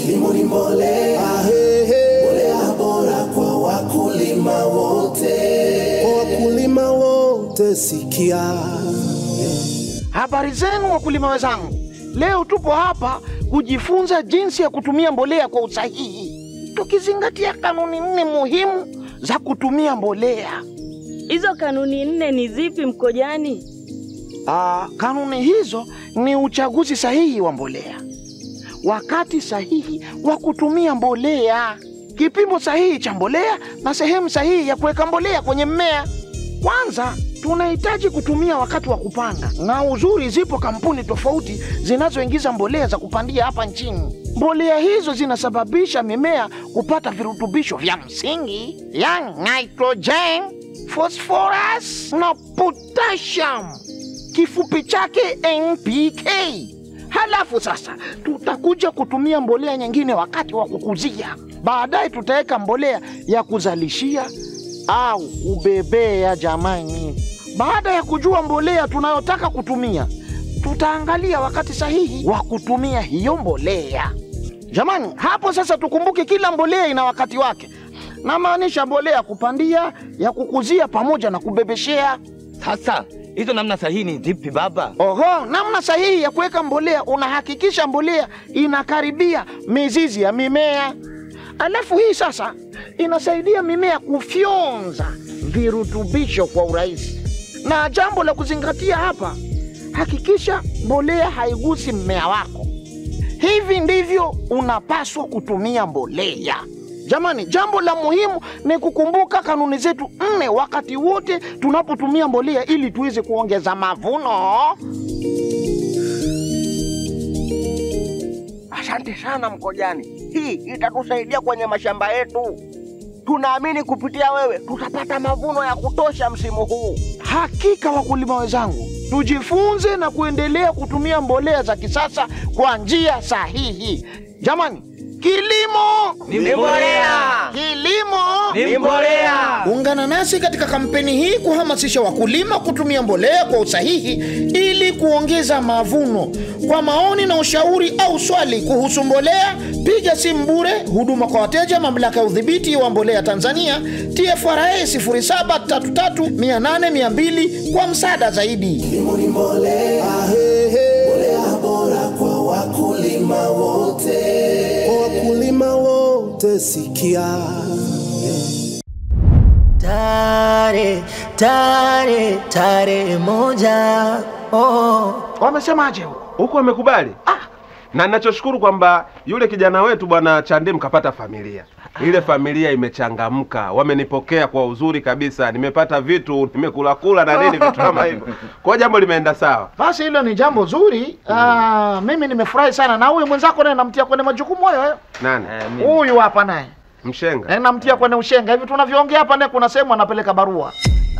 kilimo ni mbolea, mbolea bora kwa wakulima wote, kwa wakulima wote sikia. Habari zenu wakulima wenzangu, leo tupo hapa kujifunza jinsi ya kutumia mbolea kwa usahihi, tukizingatia kanuni nne muhimu za kutumia mbolea. Hizo kanuni nne ni zipi Mkojani? Aa, kanuni hizo ni uchaguzi sahihi wa mbolea, wakati sahihi wa kutumia mbolea, kipimo sahihi cha mbolea na sehemu sahihi ya kuweka mbolea kwenye mmea. Kwanza tunahitaji kutumia wakati wa kupanda, na uzuri, zipo kampuni tofauti zinazoingiza mbolea za kupandia hapa nchini. Mbolea hizo zinasababisha mimea kupata virutubisho vya msingi, yani nitrogen, phosphorus na potassium, kifupi chake NPK. Halafu sasa tutakuja kutumia mbolea nyingine wakati wa kukuzia. Baadaye tutaweka mbolea ya kuzalishia au kubebea. Jamani, baada ya kujua mbolea tunayotaka kutumia, tutaangalia wakati sahihi wa kutumia hiyo mbolea. Jamani, hapo sasa tukumbuke kila mbolea ina wakati wake, namaanisha mbolea ya kupandia, ya kukuzia pamoja na kubebeshea. Sasa hizo namna sahihi ni zipi baba? Oho, namna sahihi ya kuweka mbolea, unahakikisha mbolea inakaribia mizizi ya mimea. Alafu hii sasa inasaidia mimea kufyonza virutubisho kwa urahisi. Na jambo la kuzingatia hapa, hakikisha mbolea haigusi mmea wako. Hivi ndivyo unapaswa kutumia mbolea. Jamani, jambo la muhimu ni kukumbuka kanuni zetu nne wakati wote tunapotumia mbolea ili tuweze kuongeza mavuno. Asante sana Mkojani, hii itatusaidia kwenye mashamba yetu. Tunaamini kupitia wewe tutapata mavuno ya kutosha msimu huu. Hakika wakulima wenzangu, tujifunze na kuendelea kutumia mbolea za kisasa kwa njia sahihi. Jamani, kilimo Ni mbolea. kilimo Ni mbolea. Ungana nasi katika kampeni hii kuhamasisha wakulima kutumia mbolea kwa usahihi ili kuongeza mavuno. Kwa maoni na ushauri au swali kuhusu mbolea, piga simu bure huduma kwa wateja, mamlaka ya udhibiti wa mbolea Tanzania, TFRA 0733800200 kwa msaada zaidi. Kilimo ni mbolea, mbolea bora kwa wakulima wote, kwa wakulima wote sikia. Tare, tare, tare moja. Oh. Wamesemaje huko? huku amekubali na ninachoshukuru kwamba yule kijana wetu bwana Chandim kapata familia ile familia imechangamka wamenipokea kwa uzuri kabisa nimepata vitu nimekula kula na nini vitu kama hivyo kwa jambo limeenda sawa Basi hilo ni jambo zuri. Ah, mimi nimefurahi sana na huyu mwenzako naye namtia kwenye majukumu hayo hayo. nani Huyu hapa naye mshenga Eh, namtia kwenye ushenga hivi tunavyoongea hapa, naye kuna sehemu anapeleka barua.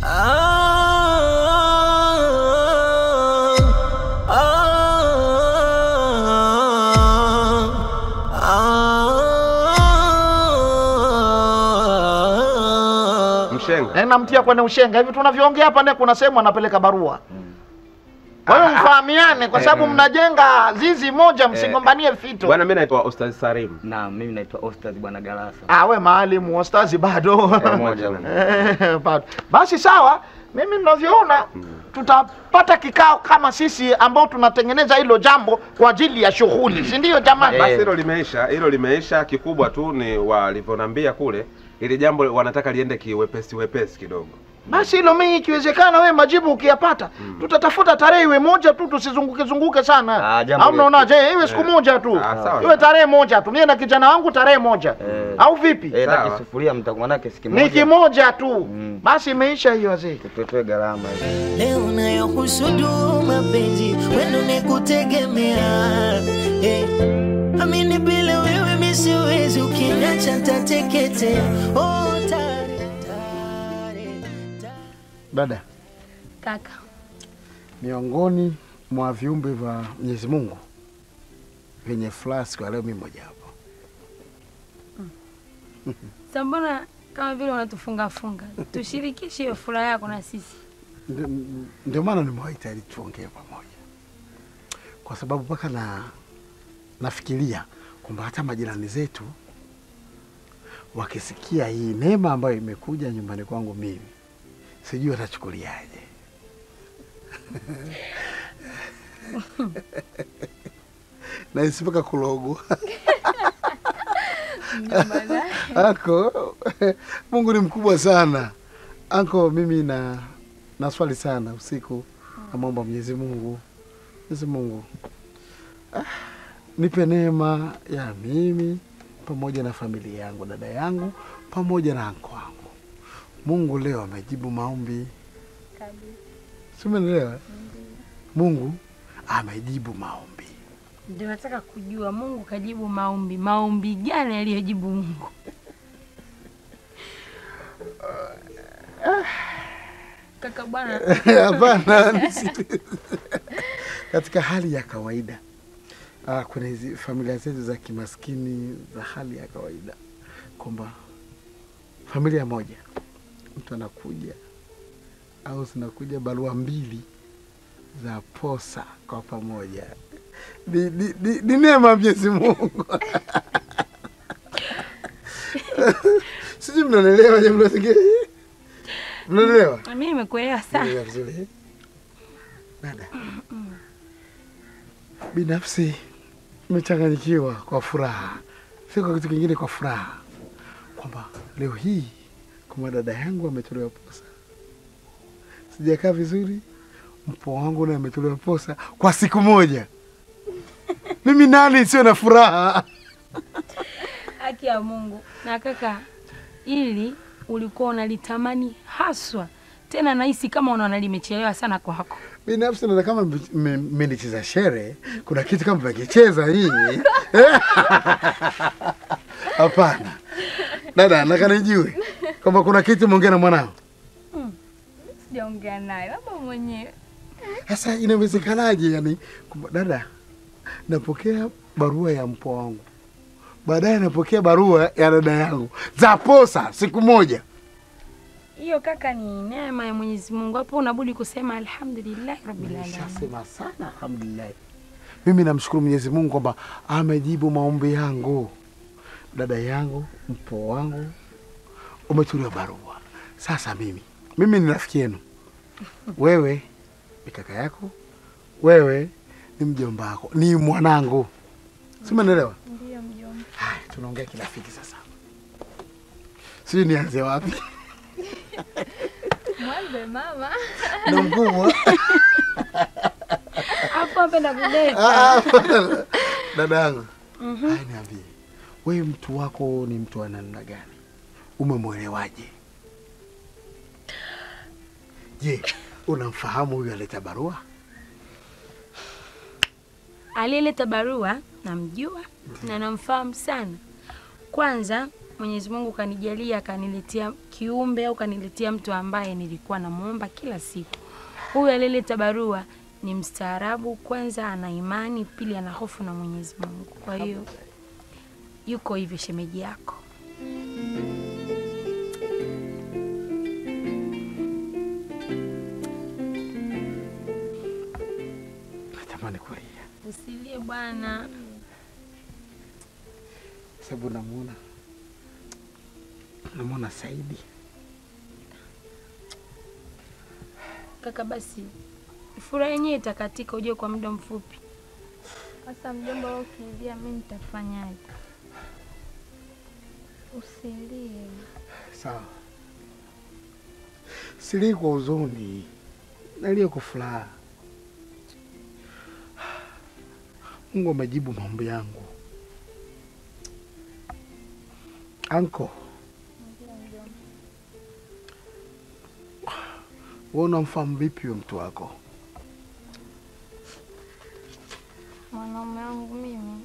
mshenga Eh, namtia kwenye ushenga hivi tunavyoongea hapa, naye kuna sehemu anapeleka barua. Kwa hiyo mfahamiane, kwa sababu mnajenga zizi moja, msigombanie fito. bwana mimi naitwa Ostaz Sarim Na mimi naitwa Ostaz bwana Galasa. Ah, we maalimu ostazi bado pamoja bwana. Eh, bado. Basi sawa, mimi ninavyoona tutapata kikao kama sisi ambao tunatengeneza hilo jambo kwa ajili ya shughuli, si ndio jamani? basi hilo limeisha hilo limeisha kikubwa tu ni walivyonambia kule ili jambo wanataka liende kiwepesi wepesi kidogo Basi hilo mimi ikiwezekana, we majibu ukiyapata, tutatafuta tarehe iwe moja tu, tusizunguke zunguke sana. Ah, jambo Au mnaonaje? Iwe siku moja tu, Ah, sawa. iwe tarehe moja tu, mie na kijana wangu tarehe moja, Eh. au vipi? Eh, na Sawa. kisufuria mtakuwa nake siki Ni moja. kimoja tu, Mm. basi imeisha hiyo wazee. Tutoe gharama hizo. Leo nayokusudu mapenzi wenu ni kutegemea eh. Amini bila wewe mi siwezi, ukiniacha ntateketea. Oh, tare, tare, tare. Dada, Kaka, miongoni mwa viumbe vya Mwenyezi Mungu vyenye furaha siku ya leo, mimi moja hapo. sa mbona kama vile unatufunga funga? Tushirikishe hiyo furaha yako na sisi. Ndio- Ndio maana nimewaita ili tuongee pamoja, kwa sababu mpaka na nafikiria kwamba hata majirani zetu wakisikia hii neema ambayo imekuja nyumbani kwangu mimi, sijui watachukuliaje. Nahisi mpaka kulogwa. Anko, Mungu ni mkubwa sana. Anko, mimi na naswali sana usiku, namwomba Mwenyezi Mungu, Mwenyezi Mungu ah, nipe neema ya mimi pamoja na familia yangu, dada yangu pamoja na anko wangu. Mungu leo amejibu maombi, si umeelewa? Mungu amejibu maombi. Ndio nataka kujua Mungu kajibu maombi. Maombi gani aliyojibu Mungu? Kaka bwana, Hapana, nisi- katika hali ya kawaida ah, kwenye hizi familia zetu za kimaskini za hali ya kawaida, kwamba familia moja mtu anakuja au zinakuja barua mbili za posa kwa pamoja, ni, ni, ni, ni neema ya Mwenyezi Mungu. Sijui mnanielewa, je, mnasikia? Mnanielewa? mimi nimekuelewa sana. Unaelewa vizuri dada. Binafsi nimechanganyikiwa kwa furaha, si kwa kitu kingine, kwa furaha kwamba leo hii kwamba dada yangu ametolewa posa. Sijakaa vizuri, mpo wangu naye ametolewa posa kwa siku moja. Mimi nani sio na furaha? Haki ya Mungu. Na kaka, ili ulikuwa unalitamani haswa, tena nahisi kama unaona limechelewa sana kwako. Binafsi naona kama mme- mme- mmenicheza shere, kuna kitu kama mmekicheza hii. Hapana dada, nataka nijue kwamba kuna kitu mwongea na mwanao. Sijaongea naye, labda mwenyewe. Sasa inawezekanaje? Yani kwamba dada, napokea barua ya mpwa wangu, baadaye napokea barua ya dada yangu za posa siku moja. Hiyo kaka ni neema ya Mwenyezi Mungu. Hapo unabudi kusema alhamdulillah rabbil alamin. Nishasema sana alhamdulillah. Mimi namshukuru Mwenyezi Mungu kwamba amejibu maombi yangu. Dada yangu, mpo wangu umetuliwa barua. Sasa mimi mimi ni rafiki yenu, wewe ni kaka yako, wewe ni mjomba wako, ni mwanangu, si umeelewa? Ndio mjomba. Haya, tunaongea kirafiki sasa, sijui nianze wapi Mwanze mama. na mkubwa Hapo apenda kudeka. Ah, dada yangu, haya niambie, wewe mtu wako ni mtu wa namna gani? Umemwelewaje? Je, unamfahamu huyu aleta barua? Aliyeleta barua namjua na namfahamu sana. Kwanza Mwenyezi Mungu kanijalia akaniletea kiumbe au kaniletea mtu ambaye nilikuwa namuomba kila siku. Huyu aliyeleta barua ni mstaarabu, kwanza ana imani, pili ana hofu na Mwenyezi Mungu. Kwa hiyo yuko hivyo shemeji yako. Natamani kulia Usilie bwana. sababu namuona namuona Saidi. Kaka, basi furaha yenyewe itakatika, ujue kwa muda mfupi. Sasa mjomba, wewe ukilia mimi nitafanyaje? Usilie. Sawa, silii kwa huzuni, nalia kwa furaha. Mungu amejibu maombi yangu. Anko, wewe unamfahamu vipi huyo mtu wako? Mwanaume wangu mimi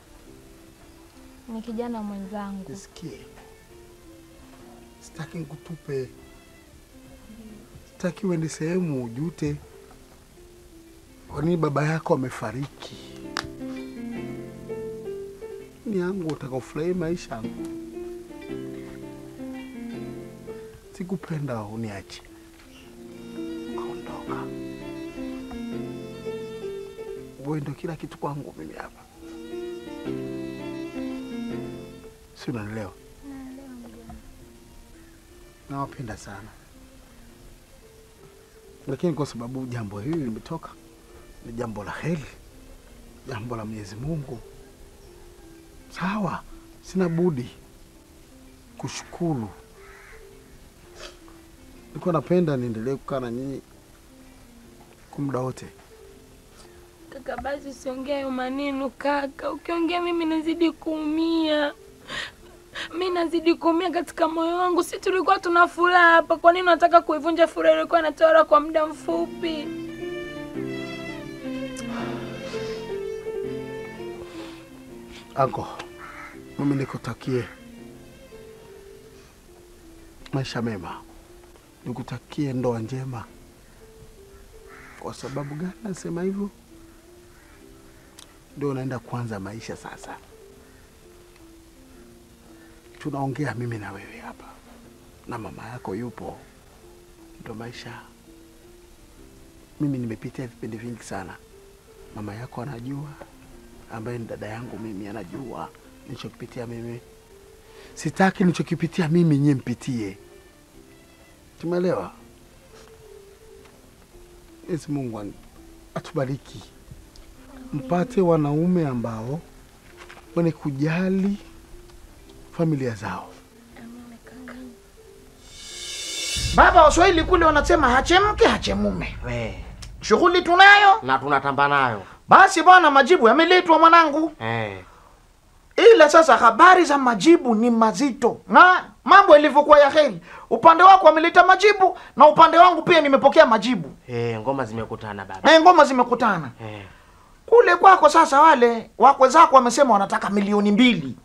ni kijana mwenzangu. Nisikie, sitaki nikutupe, sitaki uende sehemu ujute kwa nini baba yako amefariki. Ni yangu utakaofurahi maisha yangu, sikupenda uniache ukaondoka. Wewe ndo kila kitu kwangu mimi hapa. si unanielewa? Nawapenda sana, lakini kwa sababu jambo hili limetoka, ni jambo la heri, jambo la Mwenyezi Mungu, sawa, sina budi kushukuru. Nilikuwa napenda niendelee kukaa na nyinyi kwa muda wote. Kaka, basi usiongee hayo maneno kaka. Ukiongea mimi nazidi kuumia, mi nazidi kuumia katika moyo wangu. Si tulikuwa tuna furaha hapa, kwa nini unataka kuivunja furaha ilikuwa inatawala kwa muda mfupi? Anko, mimi nikutakie maisha mema, nikutakie ndoa njema. Kwa sababu gani nasema hivyo? Ndio unaenda kuanza maisha sasa. Tunaongea mimi na wewe hapa, na mama yako yupo, ndio maisha. Mimi nimepitia vipindi vingi sana, mama yako anajua, ambaye ni dada yangu mimi anajua nilichokipitia mimi. Sitaki nilichokipitia mimi nyie mpitie. Tumeelewa? Mwenyezi Mungu an- atubariki, mpate wanaume ambao wenye kujali familia zao. Baba, Waswahili kule wanasema hachemke hachemume. We, Shughuli tunayo, na tunatamba nayo basi bwana, majibu yameletwa mwanangu. eh. Ila sasa habari za majibu ni mazito, na mambo yalivyokuwa ya heri, upande wako wameleta majibu na upande wangu pia nimepokea majibu. Eh, ngoma zimekutana baba E, ngoma zimekutana eh. kule kwako. Sasa wale wakwe zako wamesema wanataka milioni mbili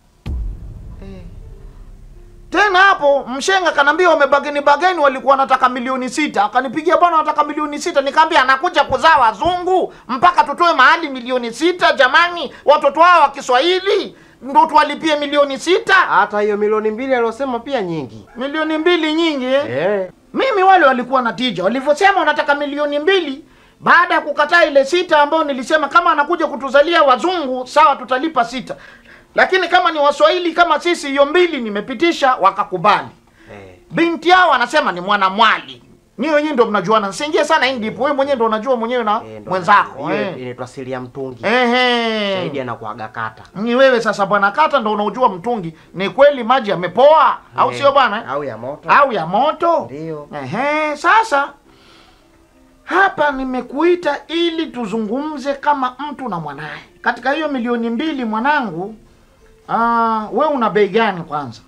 tena hapo mshenga kanaambia wamebageni bageni walikuwa wanataka milioni sita akanipigia bwana wanataka milioni sita nikaambia anakuja kuzaa wazungu mpaka tutoe mahali milioni sita jamani watoto hao wa kiswahili ndo tuwalipie milioni sita Hata hiyo milioni mbili aliosema pia nyingi milioni mbili nyingi eh? eh. mimi wale walikuwa na tija walivyosema wanataka milioni mbili baada ya kukataa ile sita ambayo nilisema kama anakuja kutuzalia wazungu sawa tutalipa sita lakini kama ni waswahili kama sisi hiyo mbili nimepitisha wakakubali Eh. binti yao anasema ni mwanamwali ni wenyewe ndo mnajuana nsiingie sana hii ndipo wewe mwenyewe ndo unajua mwenyewe na Eh, ndo mwenzako hiyo eh. inaitwa siri ya mtungi Ehe. shahidi anakuaga kata ni wewe sasa bwana kata ndo unaujua mtungi ni kweli maji yamepoa au Eh, sio bwana eh? au ya moto au ya moto Ndio. Ehe, sasa hapa nimekuita ili tuzungumze kama mtu na mwanaye. Katika hiyo milioni mbili mwanangu, ah, we una bei gani kwanza?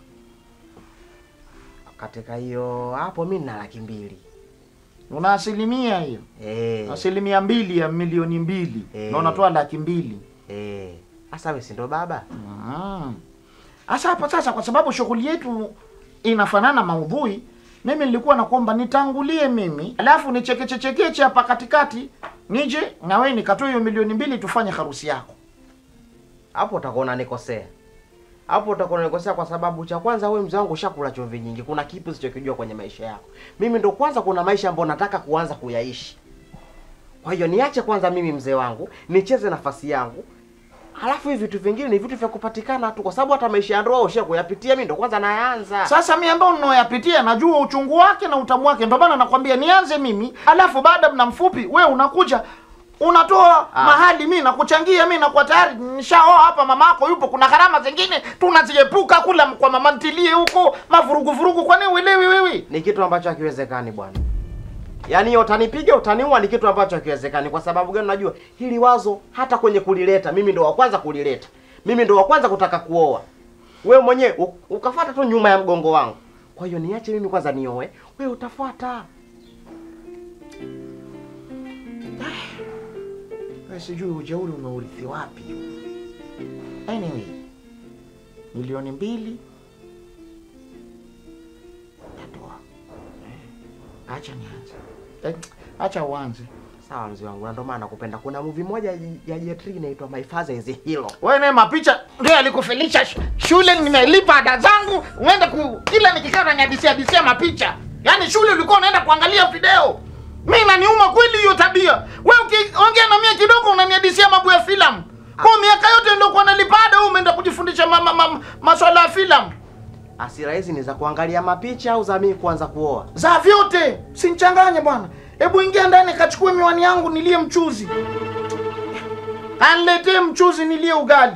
katika hiyo hapo mi nina laki mbili Una asilimia hiyo, eh. asilimia mbili ya milioni mbili Eh. na unatoa laki mbili. Eh. Sasa we si ndo baba Mm. Sasa hapo sasa, kwa sababu shughuli yetu inafanana maudhui, mimi nilikuwa nakuomba nitangulie mimi, alafu nichekechechekeche hapa katikati, nije na wewe nikatoe hiyo milioni mbili tufanye harusi yako. hapo utakuwa unanikosea hapo utakuwa unanikosea kwa sababu cha kwanza wewe mzee wangu ushakula chumvi nyingi kuna kipi usichokijua kwenye maisha yako mimi ndo kwanza kuna maisha ambayo nataka kuanza kuyaishi kwa hiyo niache kwanza mimi mzee wangu nicheze nafasi yangu halafu hivi vitu vingine ni vitu vya kupatikana tu kwa sababu hata maisha ya ndoa usha kuyapitia mimi ndo kwanza nayaanza Sasa mi ambao ninaoyapitia najua uchungu wake na utamu wake, ndio maana nakwambia nianze mimi, alafu baada ya muda mfupi we unakuja unatoa Ah. mahali, mi nakuchangia, mi nakuwa tayari nishaoa hapa, mama yako yupo. Kuna gharama zingine tunaziepuka kula kwa mama ntilie huko mavurugu vurugu, kwani uelewi wewe? ni kitu ambacho hakiwezekani bwana yaani utanipiga utaniua ni kitu ambacho hakiwezekani kwa sababu gani unajua hili wazo hata kwenye kulileta mimi ndo wa kwanza kulileta mimi ndo wa kwanza kutaka kuoa wewe mwenyewe u- ukafuata tu nyuma ya mgongo wangu kwa hiyo niache mimi kwanza nioe wewe utafuata Wewe sijui ujeuri umeurithi wapi. Anyway, milioni mbili natoa. Eh, Acha nianze. Eh, acha uanze. sawa mzee wangu na ndo maana nakupenda kuna movie moja ya- ya Jetri inaitwa My Father is a Hero Wewe naye mapicha ndio alikufilisha sh- shule, nimelipa ada zangu, uende ku kila nikikaa unanihadisia hadisia mapicha. Yaani shule ulikuwa unaenda kuangalia video. Mimi naniuma kweli hiyo tabia. Wewe ukiongea na mimi kidogo unanihadisia mambo ya filamu. Kwa miaka yote niliokuwa nalipada, wewe umeenda kujifundisha ma, ma, ma, maswala ya filamu Hasira hizi ni za kuangalia mapicha au za mimi kuanza kuoa? za vyote. Sinchanganye bwana, hebu ingia ndani kachukue miwani yangu nilie mchuzi, aniletee mchuzi nilie ugali.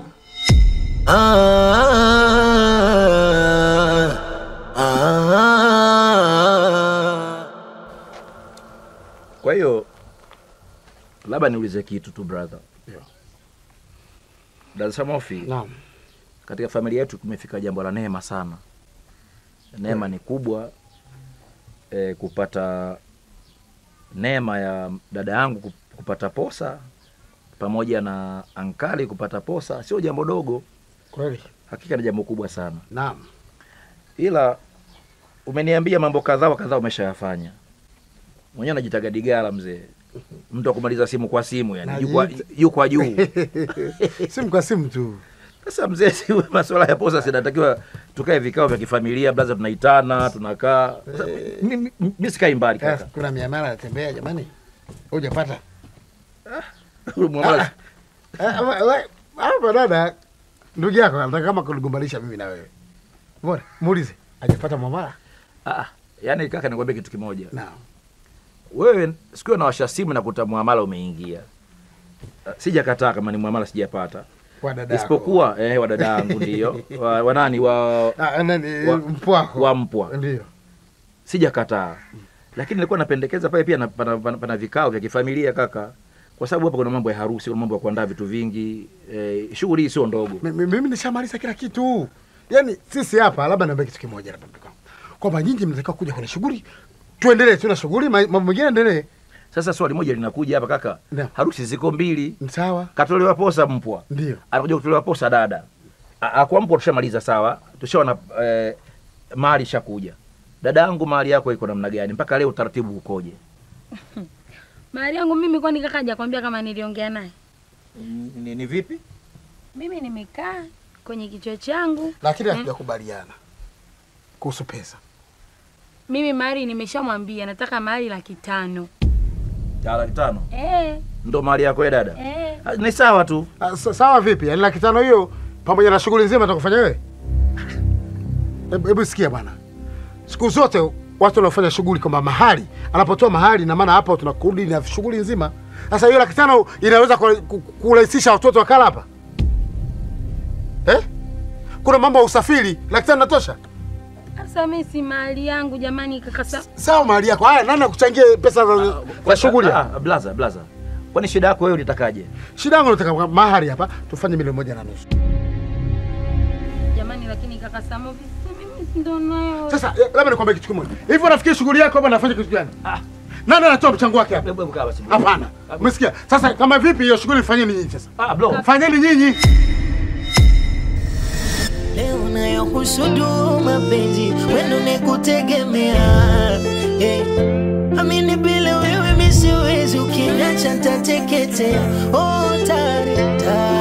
Kwa hiyo labda niulize kitu tu brother. Dada Samofi, Naam. katika familia yetu tumefika jambo la neema sana. Neema ni kubwa e, kupata neema ya dada yangu kup- kupata posa pamoja na ankali kupata posa sio jambo dogo, Kweli. hakika ni jambo kubwa sana. Naam. Ila umeniambia mambo kadhaa wa kadhaa umeshayafanya mwenyewe, najitaga digala mzee, mtu akumaliza simu kwa simu, yani juu kwa- Najiita- juu kwa juu. simu kwa simu tu. Sasa mzee, si masuala ya posa sinatakiwa tukae vikao vya kifamilia, blaza, tunaitana tunakaa. Sasa, mi- mi- mi sikai mbali Sasa, kaka. Kuna miamala natembea jamani. Hujapata? Huyu muamala- Ah, we- we- Hapa dada ndugu yako anataka kama kuligombanisha mimi na wewe. Mbona? Muulize. Hajapata mwamala? Ah, yani kaka, nikwambia kitu kimoja. Naam. Wewe sikiwa nawasha simu na kuta muamala umeingia, Ah, sijakataa kama ni muamala sijapata, Kwa dada yako. isipokuwa eh, wa dada yangu ndio wa, wa nani wa, Ah, nani wa- mpwako. wa mpwa Ndio. sijakataa, lakini nilikuwa napendekeza pale pia na, pana, pana, pana vikao vya kifamilia kaka, kwa sababu hapa kuna mambo ya harusi, kuna mambo ya kuandaa vitu vingi eh, shughuli hii sio ndogo. Mi- mi- Mimi nishamaliza kila kitu. Yaani sisi hapa labda niambie kitu kimoja labda ndugu yangu. Kwamba nyinyi mnatakiwa kuja kwenye shughuli. Tuendelee tu na shughuli, ma- mambo mengine endelee. Sasa swali moja linakuja hapa kaka, Naam. harusi ziko mbili, Sawa. katolewa posa mpwa, Ndio. anakuja kutolewa posa dada. A- a- Kwa mpwa tushamaliza sawa, tushaona eh, mali ishakuja. Dada yangu mali yako iko namna gani? Mpaka leo utaratibu ukoje? Mahari yangu mimi, kwani kaka hajakwambia kama niliongea naye? Ni, ni vipi? Mimi nimekaa kwenye kichwa changu Lakini Mm. hatujakubaliana kuhusu pesa. mimi mahari nimeshamwambia nataka mahari laki tano. Ya laki tano Eh, ndo mali yako ya dada? eh. Ah, Ni sawa tu. Ah, sa- Sawa vipi? Yaani laki tano hiyo pamoja na shughuli nzima atakufanya wewe? Hebu hebu sikia bwana. Siku zote watu wanaofanya shughuli kwamba mahali anapotoa mahali na maana hapo tunakurudi na shughuli nzima. Sasa hiyo laki tano inaweza ku- ku- kurahisisha watoto wakala hapa eh? Kuna mambo ya usafiri, laki tano natosha? Sasa mimi si mahari yangu jamani, kaka sa... Sawa, mahali yako. Haya, nani akuchangie pesa za, za shughuli? Ah, ah, blaza blaza, kwani shida yako wewe ulitakaje? Shida yangu nataka mahali hapa tufanye milioni moja na nusu. jamani, lakini kaka Samovi, si mimi si ndo nayo. Sasa eh, labda nikwambie kitu kimoja. Hivi unafikiri shughuli yako hapa nafanya kitu gani? Nani anatoa mchango wake hapa? Hebu hebu kaa basi. Hapana. Umesikia? Sasa kama vipi hiyo shughuli fanyeni nyinyi sasa? Ah, bro. Fanyeni nyinyi. leo unayohusudu mapenzi wendo nikutegemea eh. amini bila wewe misiwezi ukiniacha ntateketea oh, tare, tare.